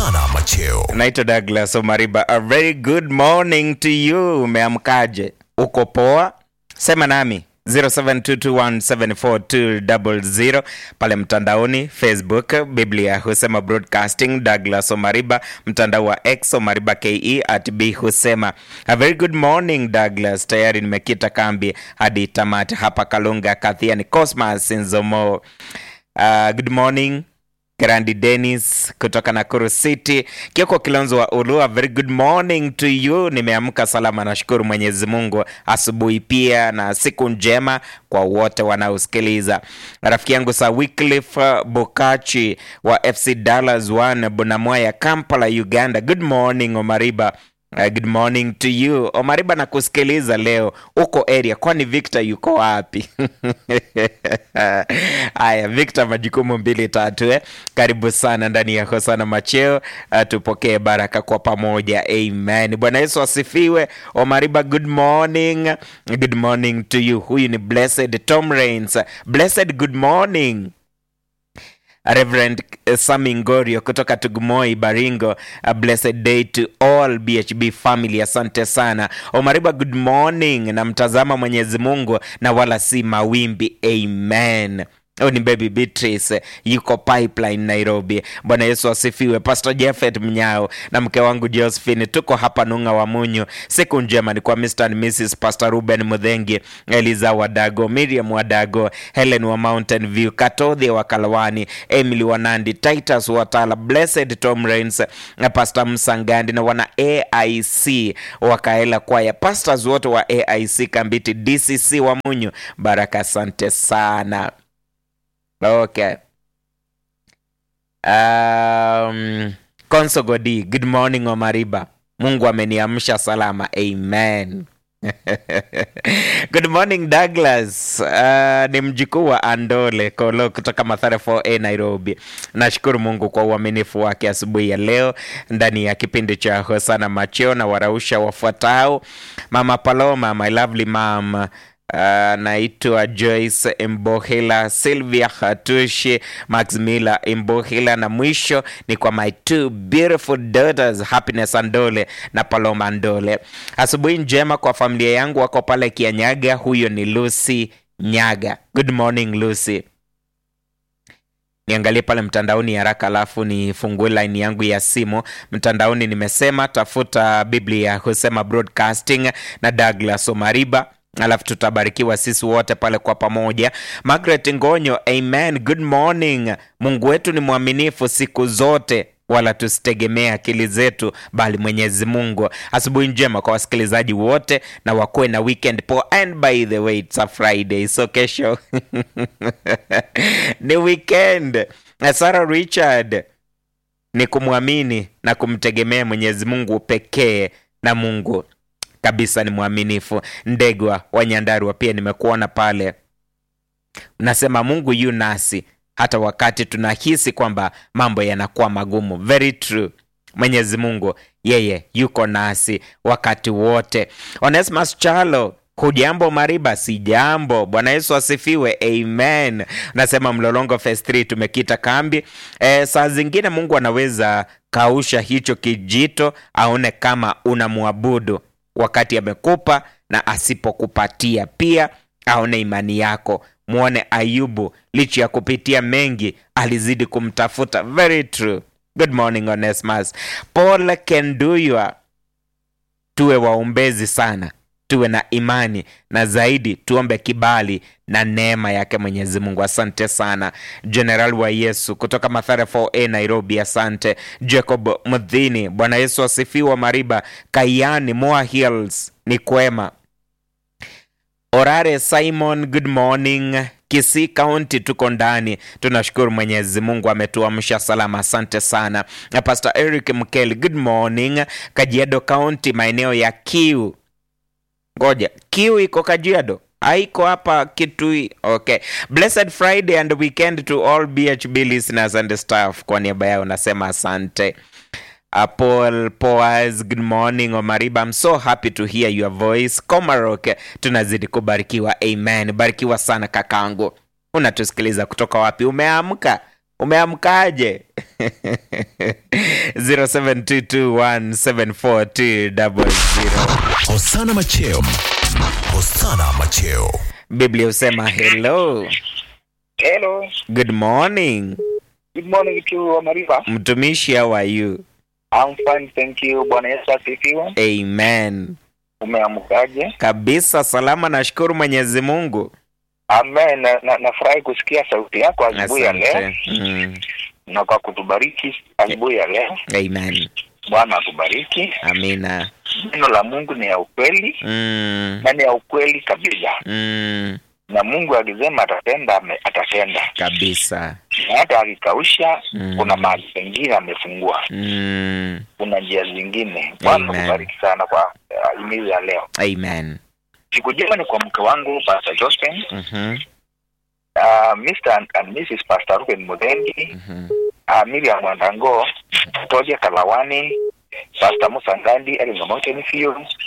Hosana Macheo. Naitwa Douglas Omariba. A very good morning to you. Umeamkaje? Uko poa? Sema nami 0722174200 pale mtandaoni Facebook, Biblia husema broadcasting, Douglas Omariba, mtandao wa X Omariba ke at b husema. A very good morning Douglas, tayari nimekita kambi hadi tamati hapa Kalunga Kathiani Cosmas Nzomo. Uh, good morning Grandi Dennis kutoka Nakuru City. Kioko Kilonzo wa Ulua, very good morning to you. Nimeamka salama, nashukuru Mwenyezi Mungu. Asubuhi pia na siku njema kwa wote wanaosikiliza. Rafiki yangu Sir Wycliffe Bokachi wa FC Dallas 1 Bunamwaya, Kampala, Uganda. Good morning Omariba. Uh, good morning to you Omariba, na kusikiliza leo uko area, kwani Victor yuko wapi? Haya, Victor, majukumu mbili tatu eh. Karibu sana ndani ya Hosana Macheo. Uh, tupokee baraka kwa pamoja, amen. Bwana Yesu asifiwe. Omariba, good morning, good morning to you. Huyu ni Blessed Tom Rains. Blessed, good morning. Reverend uh, Sami Ngorio kutoka Tugumoi Baringo. A blessed day to all BHB family. Asante sana Omariba, good morning. Namtazama Mwenyezi Mungu na wala si mawimbi. Amen. Huyu ni baby Beatrice yuko pipeline Nairobi. Bwana Yesu asifiwe. Pastor Jeffet Mnyao na mke wangu Josephine, tuko hapa Nung'a wa Munyu. Siku njema ni kwa Mr. and Mrs. Pastor Ruben Mudhengi, Eliza Wadago, Miriam Wadago, Helen wa Mountain View, Katodhi wa Kalawani, Emily Wanandi, Titus Watala, Blessed Tom Rains na Pastor Msangandi na wana AIC wakaela kwaya, pastors wote wa AIC Kambiti DCC wa Munyu, baraka, asante sana. Okay. Um, Konso Godi, good morning Omariba. Mungu ameniamsha salama. Amen. Good morning Douglas. Uh, ni mjukuu wa Andole Kolo kutoka Mathare 4A Nairobi. Nashukuru Mungu kwa uaminifu wake asubuhi ya leo ndani ya kipindi cha Hosana Macheo na warausha wafuatao. Mama Paloma, my lovely mom Uh, naitwa Joyce Imbohila, Sylvia Hatushi, Max Miller Imbohila, na mwisho ni kwa my two beautiful daughters Happiness Andole na Paloma Andole. Asubuhi njema kwa familia yangu wako pale Kianyaga. Huyo ni Lucy Nyaga. Good morning Lucy. Niangalie pale mtandaoni haraka, alafu nifungue line yangu ya simu mtandaoni. Nimesema tafuta Biblia husema broadcasting na Douglas Omariba alafu tutabarikiwa sisi wote pale kwa pamoja. Margaret Ngonyo, amen, good morning. Mungu wetu ni mwaminifu siku zote, wala tusitegemee akili zetu, bali Mwenyezi Mungu. Asubuhi njema kwa wasikilizaji wote, na wakuwe na weekend poa. And by the way it's a Friday, so kesho ni weekend. Sarah Richard, ni kumwamini na kumtegemea Mwenyezi Mungu pekee, na Mungu kabisa ni mwaminifu. Ndegwa wa Nyandarua pia nimekuona pale, unasema Mungu yu nasi hata wakati tunahisi kwamba mambo yanakuwa magumu. Very true. Mwenyezi Mungu yeye yuko nasi wakati wote. Onesmus Chalo, hujambo Mariba? Si jambo. Bwana Yesu asifiwe, amen. Nasema Mlolongo phase 3 tumekita kambi. E, saa zingine Mungu anaweza kausha hicho kijito aone kama unamwabudu wakati amekupa na asipokupatia pia aone imani yako. Mwone Ayubu, licha ya kupitia mengi alizidi kumtafuta. Very true. Good morning Onesmus. Paul Kenduywa, tuwe waombezi sana, tuwe na imani na zaidi tuombe kibali na neema yake Mwenyezi Mungu. Asante sana General wa Yesu kutoka Mathare 4A Nairobi. Asante Jacob Mdhini, Bwana Yesu asifiwa. Mariba Kayani, Moa Hills ni kwema. Orare Simon, good morning. Kisii County tuko ndani, tunashukuru Mwenyezi Mungu ametuamsha salama, asante sana. Na Pastor Eric Mkeli, good morning. Kajiado County, maeneo ya Kiu. Ngoja, Kiu iko Kajiado? haiko hapa Kitui. Okay, blessed Friday and weekend to all BHB listeners and staff. Kwa niaba yao nasema asante. Uh, Paul Poas, good morning Omariba, I'm so happy to hear your voice. Komarok, tunazidi kubarikiwa. Amen, barikiwa sana kakangu. Unatusikiliza kutoka wapi? Umeamka? Umeamkaje? 0722174200 Hosana Macheo. Hosana Macheo. biblia husema hello Hello. good morning Good morning to Mariva. mtumishi how are you I'm fine, thank you. Bwana Yesu asifiwe. amen Umeamkaje? kabisa salama nashukuru mwenyezi mungu Amen. Na- na- Nafurahi kusikia sauti yako asubuhi ya leo asante mm. na kwa kutubariki asubuhi ya leo. amen Bwana akubariki. amina Neno la Mungu ni ya ukweli mm. na ni ya ukweli kabisa, Mm. na Mungu akisema atatenda, ame- atatenda, kabisa na hata akikausha, Mm. kuna mahali pengine amefungua, mm. kuna njia zingine. Bwana Amen. akubariki sana kwa uh, himizo ya leo. amen Siku njema ni kwa mke wangu Pastor Josephine Mhm, uh, Mr. and, and Mrs. Pastor Ruben Mudengi, mhm. uh, Miriam Wandango, Toja Kalawani, Pastor Musa Ngandi, Elinga Mountain View,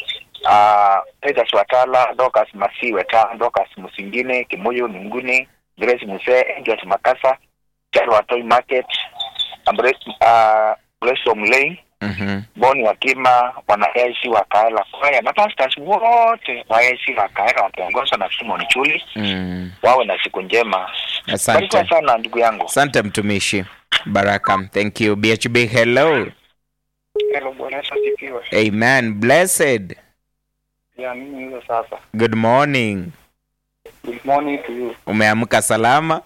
uh, Peter Swatala, Dorcas Masiwe ta Dorcas Musingine, Kimoyo Ninguni, Grace Muse, Engels Makasa, Charwa Toy Market, Ambre, uh, Grace Omlei, Mhm. Boni Wakima, wanaesi wa Kaela Kwaya na pastors wote waesi wa Kaela wakiongozwa na Simon Chuli Mm. wawe na siku njema. asante Barikiwa sana ndugu yangu. asante mtumishi baraka thank you bhb hello Hello, Bwana Yesu asifiwe. amen blessed Ya mimi hizo sasa. good morning Good morning to you. umeamka salama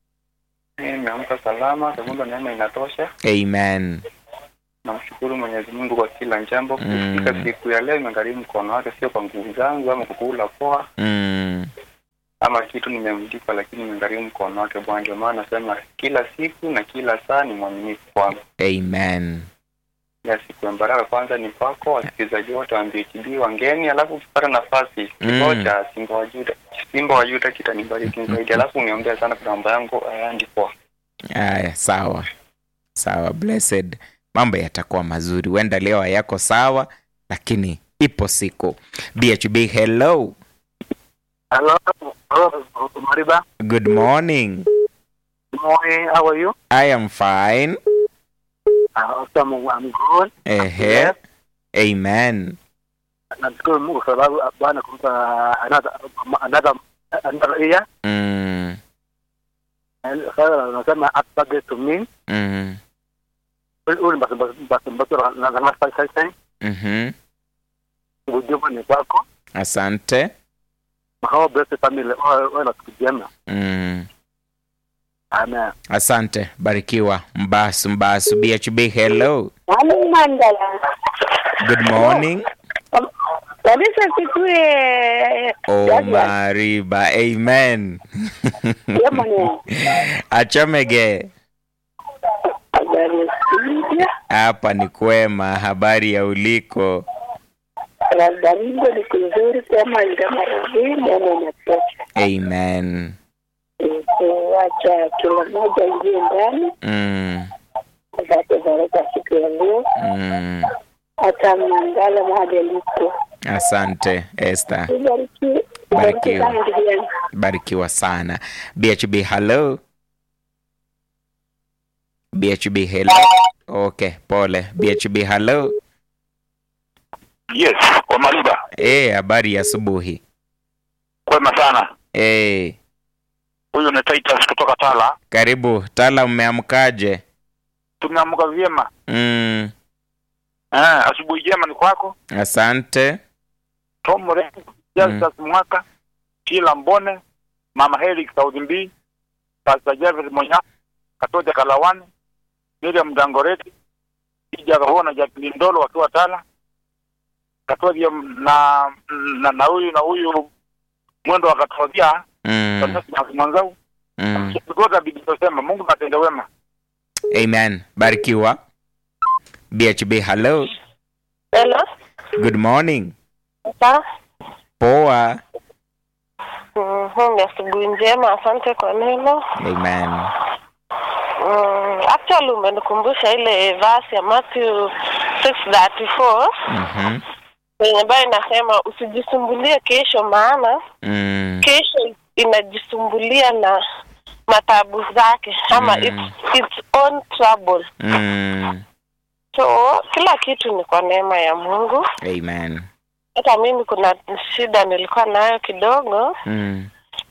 Mimi nimeamka salama, sababu neema inatosha. amen Namshukuru Mwenyezi Mungu kwa kila jambo. Mm. Kufika siku ya leo imegharimu mkono wake, sio kwa nguvu zangu ama kukula poa mm. ama kitu nimemlipa, lakini imegharimu mkono wake Bwana. Ndio maana nasema kila siku na kila saa ni mwaminifu kwangu. amen Ya siku ya baraka kwanza ni kwako, wasikilizaji wote wa MBHB wangeni, alafu ukipata nafasi Mm. ngoja Simba wa Juda, Simba wa Juda kitanibariki zaidi, alafu uniombea sana kwa namba yangu ayandi poa. haya sawa sawa blessed mambo yatakuwa mazuri huenda leo hayako sawa lakini ipo siku bhb hello Hello, hello, Mariba. good morning Good morning. How are you? i am fine Uh, I'm, I'm good. ehe Yes. amen Nashukuru Mungu kwa sababu Bwana kumpa another another another year. mm. And Sasa nasema happy birthday to me. Mm. Uli basi basi basi basi na na nafasi sasa. Mhm. Ujumbe ni kwako. asante Mahao blessed family. Wewe na siku njema. mm. Amen. asante barikiwa mbasu mbasu bhb hello Mwalimu Mandala. good morning Kabisa sikue oh mariba amen yamone achomege habari ya studio. hapa ni kwema habari ya uliko Labda Mungu ni kuzuri kama ndamaradhi neno natosha. amen Wacha kila mmoja ingie ndani mm. apate baraka siku ya leo, Mm. hata Mandala mahali alipo. asante Esther Ubarikiwe. Barikiwe. Ubarikiwe sana ndugu yangu. barikiwa sana bhb hello bhb hello okay pole bhb hello Yes, kwa Mariba. Eh, habari ya asubuhi Kwema sana. Eh, Huyu ni Titus kutoka Tala. karibu tala umeamkaje Tumeamka vyema. mm. Eh, asubuhi njema ni kwako. asante Tom Rengo, Justus Mwaka, Kila Mbone, Mama Heri Saudi Mbii, Pastor Jeffrey Monya, Katoja Kalawani, Miriam Dangoreti, Ija Kahona Jacqueline Ndolo wakiwa Tala, Katoja na na na huyu na huyu mwendo wa Katoja mm. na mwanzao Mm. Kigota bidisema Mungu atende wema. amen barikiwa bhb hello Hello. good morning Sa. poa Mhm, ni asubuhi njema, asante kwa neno. amen Mm, actually umenikumbusha ile verse ya Matthew 6:34 Mhm. yenye ambayo inasema usijisumbulie kesho, maana Mm. kesho inajisumbulia na matabu zake ama Mm. its, its own trouble. Mm. So kila kitu ni kwa neema ya Mungu. Amen. Hata mimi kuna shida nilikuwa nayo kidogo, Mm.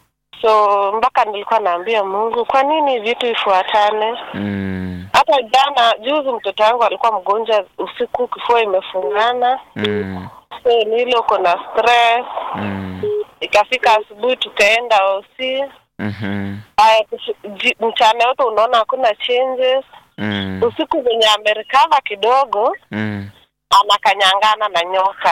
so mpaka nilikuwa naambia Mungu, kwa nini vitu ifuatane? Mm. Hata jana juzi, mtoto wangu alikuwa mgonjwa usiku, kifua imefungana, Mm. so nile uko na stress. Mm. Ikafika asubuhi tukaenda OC. Mhm. Haya, kufi- ji- mchana yote unaona hakuna changes. Mm. Usiku venye amerekava kidogo, Mm. anakanyangana na nyoka.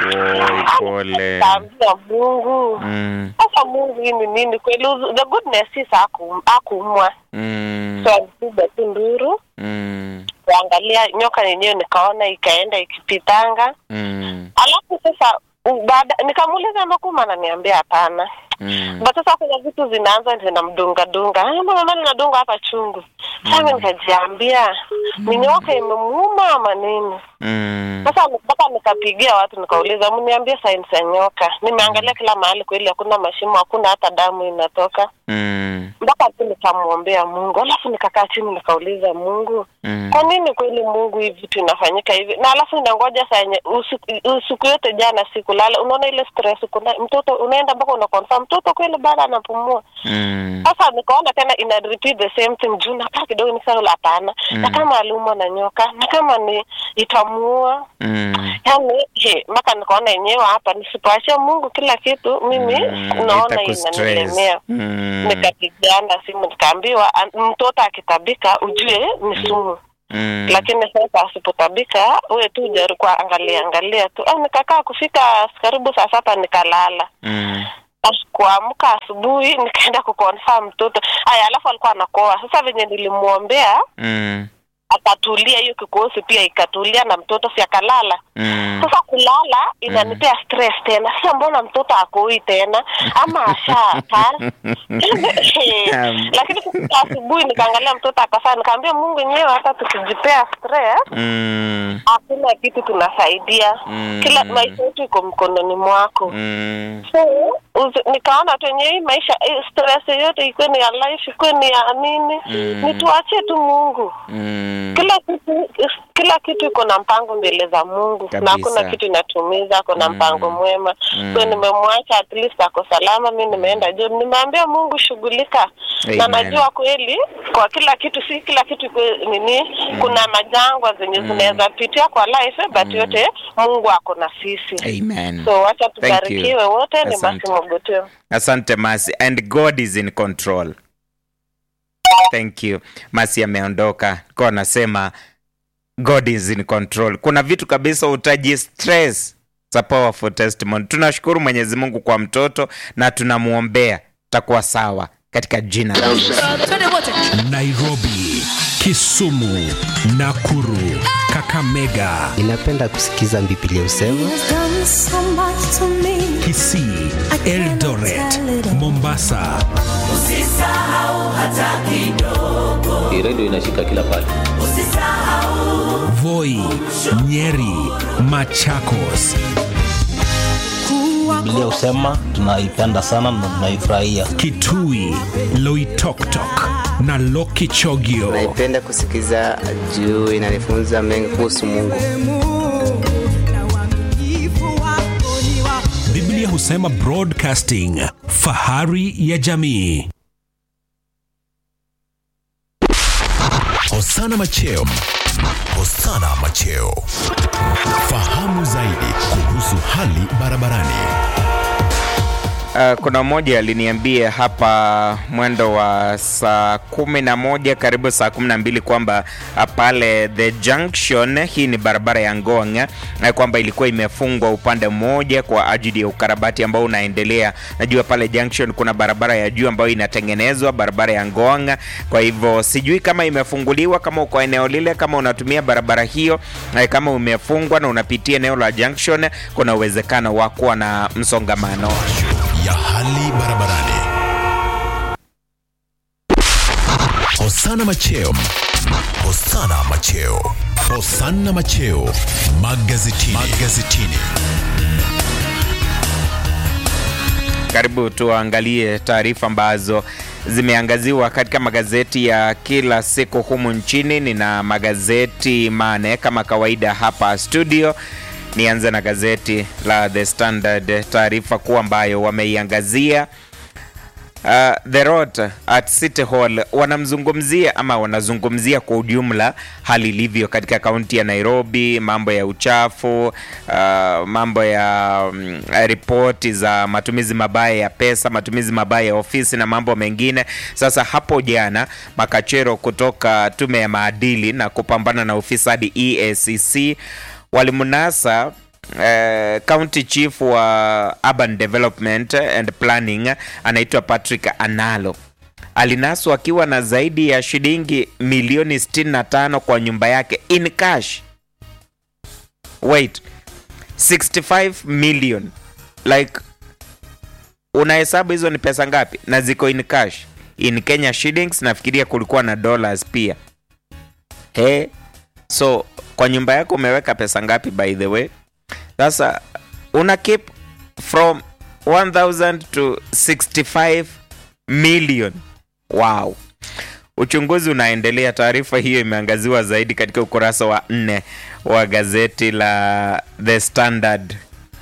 Oi, pole. Kaambia Mungu, Mm. sasa Mungu, hii ni nini kweli? Uzu- The goodness is haku- hakuumwa, Mm. so alipiga tu nduru Mm. kuangalia nyoka yenyewe, nikaona ikaenda ikipitanga. Mm. Alafu sasa u- baada nikamuuliza Makuma, ananiambia hapana. Mm. But sasa kuna vitu zinaanza zinamdunga dunga, "Ah, mbona mama ninadunga hapa chungu? Sasa nikajiambia ni nyoka imemuuma ama nini? Mm. Sasa mpaka nikapigia watu nikauliza, mniambie sainsi ya nyoka. Nimeangalia kila mahali, kweli hakuna mashimo, hakuna hata damu inatoka. Mm. Mpaka tu nikamwombea Mungu, alafu nikakaa chini nikauliza Mungu, Mm. kwa nini kweli Mungu hii vitu inafanyika hivi? Na alafu ninangoja saa yenye usiku, usiku yote jana sikulala, unaona ile stress, kuna mtoto unaenda mpaka una confirm mtoto kweli bado anapumua. Mm. Sasa nikaona tena ina repeat the same thing juu nakaa kidogo nikasema hapana, na Mm. kama aliumwa na nyoka na kama ni itamuua Mm. yani he, mpaka nikaona yenyewe hapa nisipoachia Mungu kila kitu mimi Mm. naona Itakustress. inanilemea. Mm. Nikapigana simu nikaambiwa, "An- mtoto akitabika ujue ni sumu Mm. lakini sasa asipotabika we tu jaribu kwa angalia angalia tu. Ah, nikakaa kufika karibu saa saba nikalala. Mm. As- Kuamka asubuhi nikaenda kuconfirm mtoto haya, alafu alikuwa anakoa. Sasa venye nilimwombea Mm. akatulia, hiyo kikosi pia ikatulia na mtoto si akalala. Mm. Sasa kulala inanipea stress tena. Sasa mbona mtoto akoi tena ama ashakaa? Lakini kufika asubuhi nikaangalia mtoto akafaa, nikaambia Mungu yenyewe, hata tukijipea stress Mm. hakuna kitu tunasaidia. Mm. Kila maisha yetu iko mkononi mwako. Mm. So, uzi- nikaona tu yenyewe hii maisha eh, stress yote ikuwe ni ya life, ikuwe ni ya nini, Mm. nituachie tu Mungu. Mm. Kila kitu kila kitu iko na mpango mbele za Mungu Kabisa. na hakuna kitu inatumiza, kuna Mm. mpango mwema. Mm. So nimemwacha at least ako salama, mi nimeenda juu, nimeambia Mungu shughulika, na Amen. najua kweli kwa kila kitu, si kila kitu iko nini, kuna majangwa zenye zinaweza pitia kwa life, but yote Mungu ako na sisi. Amen. So wacha Thank you. tubarikiwe wote. Ni Asante. Masi Mogoteo. Asante Masi, and God is in control. Thank you. Masi ameondoka, kwa anasema God is in control. Kuna vitu kabisa utaji stress. It's a powerful testimony. Tunashukuru Mwenyezi Mungu kwa mtoto na tunamwombea takuwa sawa katika jina la Yesu. Nairobi, Kisumu, Nakuru, Kakamega, Ninapenda kusikiza Biblia husema Kisii, Eldoret, Mombasa. Hii redio inashika kila pale. Voi, Nyeri, Machakos. Biblia husema tunaipenda sana na tunaifurahia. Kitui, Loitoktok na Lokichogio. naipenda kusikiza juu inanifunza mengi kuhusu Mungu. Biblia husema Broadcasting, fahari ya jamii. Hosana Macheo. Hosana Macheo. Fahamu zaidi kuhusu hali barabarani. Uh, kuna mmoja aliniambia hapa mwendo wa saa kumi na moja karibu saa kumi na mbili kwamba uh, pale the junction, hii ni barabara ya Ngong, uh, kwamba ilikuwa imefungwa upande mmoja kwa ajili ya ukarabati ambao unaendelea. Najua pale junction kuna barabara ya juu ambayo inatengenezwa, barabara ya Ngong. Kwa hivyo sijui kama imefunguliwa, kama uko eneo lile, kama unatumia barabara hiyo, uh, kama umefungwa na unapitia eneo la junction, kuna uwezekano wa kuwa na msongamano. ya hali barabarani. Hosana Macheo. Hosana Macheo. Hosana Macheo. Magazetini. Magazetini. Karibu tuangalie taarifa ambazo zimeangaziwa katika magazeti ya kila siku humu nchini. Nina magazeti mane kama kawaida hapa studio. Nianze na gazeti la The Standard, taarifa kuu ambayo wameiangazia Uh, the road at City Hall wanamzungumzia ama wanazungumzia kwa ujumla hali ilivyo katika kaunti ya Nairobi, mambo ya uchafu, uh, mambo ya um, ripoti za matumizi mabaya ya pesa, matumizi mabaya ya ofisi na mambo mengine. Sasa hapo jana makachero kutoka tume ya maadili na kupambana na ufisadi EACC walimnasa Uh, county chief wa urban development and planning anaitwa Patrick Analo alinaswa akiwa na zaidi ya shilingi milioni 65 kwa nyumba yake in cash. Wait, 65 million like, unahesabu hizo ni pesa ngapi? Na ziko in cash in Kenya shillings, nafikiria kulikuwa na dollars pia. Hey, so kwa nyumba yako umeweka pesa ngapi by the way? Sasa una keep from 1000 to 65 million. Wow. Uchunguzi unaendelea. Taarifa hiyo imeangaziwa zaidi katika ukurasa wa nne wa gazeti la The Standard.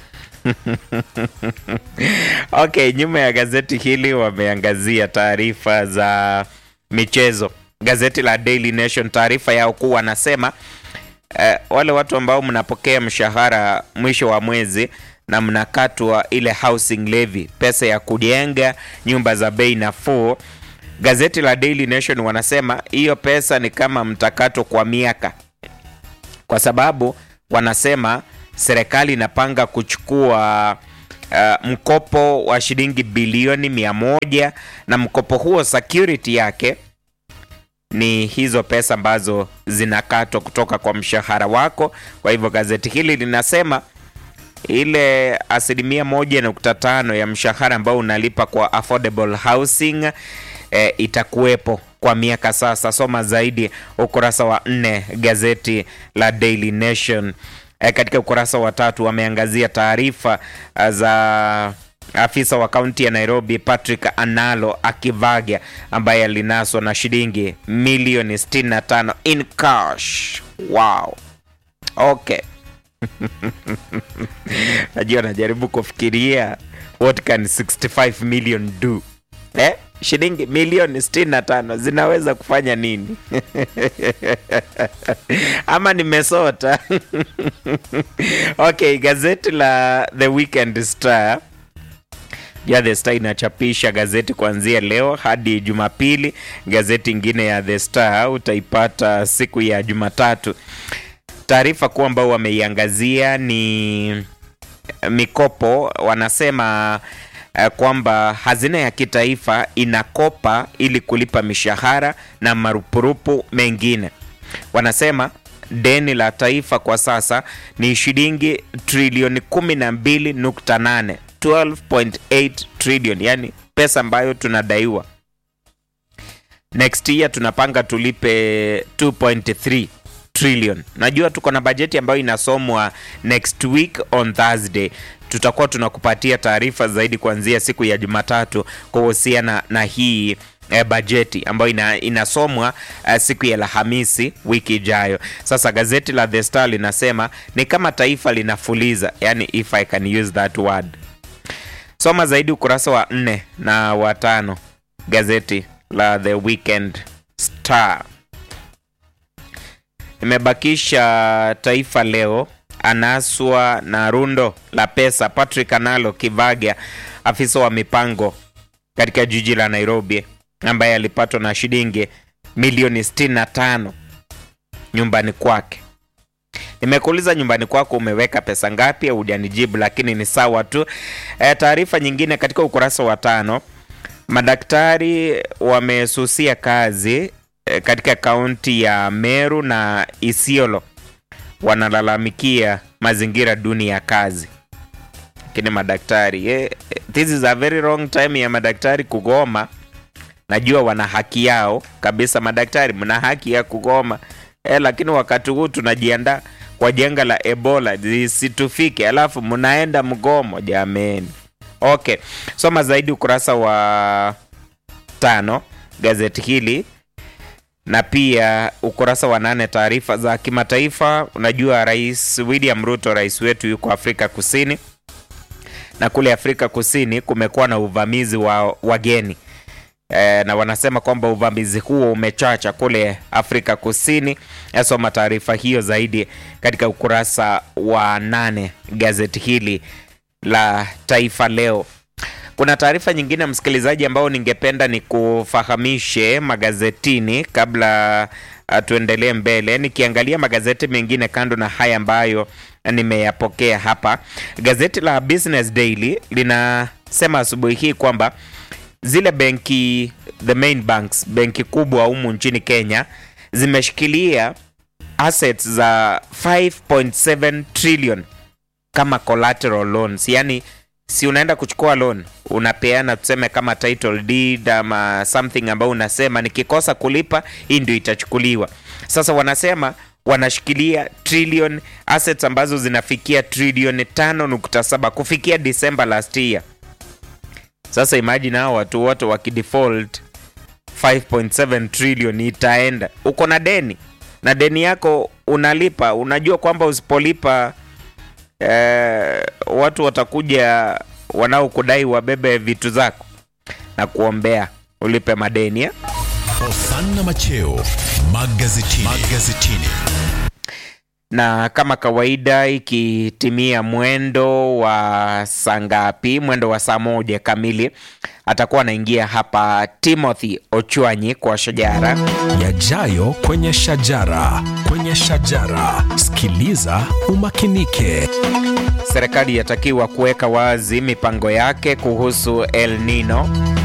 Okay, nyuma ya gazeti hili wameangazia taarifa za michezo. Gazeti la Daily Nation, taarifa yao kuu wanasema Uh, wale watu ambao mnapokea mshahara mwisho wa mwezi na mnakatwa ile housing levy, pesa ya kujenga nyumba za bei nafuu. Gazeti la Daily Nation wanasema hiyo pesa ni kama mtakato kwa miaka, kwa sababu wanasema serikali inapanga kuchukua uh, mkopo wa shilingi bilioni mia moja na mkopo huo security yake ni hizo pesa ambazo zinakatwa kutoka kwa mshahara wako. Kwa hivyo gazeti hili linasema ile asilimia moja nukta tano ya mshahara ambao unalipa kwa affordable housing e, itakuwepo kwa miaka sasa. Soma zaidi ukurasa wa nne gazeti la Daily Nation. E, katika ukurasa wa tatu wameangazia taarifa za afisa wa kaunti ya Nairobi Patrick Analo Akivaga ambaye alinaswa na shilingi milioni 65 in cash. Wow. Okay. Najua najaribu kufikiria what can 65 million do. Eh? Shilingi milioni 65 zinaweza kufanya nini? Ama nimesota. Okay, gazeti la The Weekend Star ya The Star inachapisha gazeti kuanzia leo hadi Jumapili. Gazeti ingine ya The Star utaipata siku ya Jumatatu. Taarifa kuu ambao wameiangazia ni mikopo. Wanasema uh, kwamba hazina ya kitaifa inakopa ili kulipa mishahara na marupurupu mengine. Wanasema deni la taifa kwa sasa ni shilingi trilioni 12.8 12.8 trillion, yani pesa ambayo tunadaiwa. Next year tunapanga tulipe 2.3 trillion. Najua tuko na bajeti ambayo inasomwa next week on Thursday. Tutakuwa tunakupatia taarifa zaidi kuanzia siku ya Jumatatu kuhusiana na hii eh, bajeti ambayo ina, inasomwa uh, siku ya Alhamisi wiki ijayo. Sasa gazeti la The Star linasema ni kama taifa linafuliza, yani if I can use that word. Soma zaidi ukurasa wa nne na wa tano gazeti la The Weekend Star. Imebakisha Taifa Leo, anaswa na rundo la pesa. Patrick Analo Kivaga, afisa wa mipango katika jiji la Nairobi, ambaye alipatwa na shilingi milioni 65 nyumbani kwake. Nimekuuliza nyumbani kwako umeweka pesa ngapi? Hujanijibu, lakini ni sawa tu. E, taarifa nyingine katika ukurasa wa tano, madaktari wamesusia kazi e, katika kaunti ya Meru na Isiolo, wanalalamikia mazingira duni ya kazi. Lakini madaktari e, this is a very wrong time ya madaktari kugoma. Najua wana haki yao kabisa, madaktari mna haki ya kugoma e, lakini wakati huu tunajiandaa kwa janga la Ebola lisitufike, alafu mnaenda mgomo jameni. Okay, soma zaidi ukurasa wa tano gazeti hili na pia ukurasa wa nane taarifa za kimataifa. Unajua Rais William Ruto, rais wetu, yuko Afrika Kusini, na kule Afrika Kusini kumekuwa na uvamizi wa wageni e, na wanasema kwamba uvamizi huo umechacha kule Afrika Kusini. Nasoma taarifa hiyo zaidi katika ukurasa wa nane gazeti hili la Taifa Leo. Kuna taarifa nyingine msikilizaji, ambao ningependa ni kufahamishe magazetini kabla uh, tuendelee mbele. Nikiangalia magazeti mengine kando na haya ambayo nimeyapokea hapa, gazeti la Business Daily linasema asubuhi hii kwamba zile benki the main banks, benki kubwa humu nchini Kenya zimeshikilia assets za 5.7 trillion kama collateral loans, yani si unaenda kuchukua loan unapeana tuseme kama title deed ama something ambayo unasema nikikosa kulipa hii ndio itachukuliwa. Sasa wanasema wanashikilia trillion assets ambazo zinafikia trilioni 5.7 kufikia December last year. Sasa imagine hao watu wote wakidefault 5.7 trillion itaenda. Uko na deni na deni yako unalipa, unajua kwamba usipolipa eh, watu watakuja wanaokudai wabebe vitu zako na kuombea ulipe madeni eh? Hosanna Macheo magazetini. magazetini. na kama kawaida ikitimia mwendo wa saa ngapi? Mwendo wa saa moja kamili atakuwa anaingia hapa Timothy Ochwanyi kwa Shajara. Yajayo kwenye shajara, kwenye shajara. Sikiliza umakinike. Serikali yatakiwa kuweka wazi mipango yake kuhusu El Nino.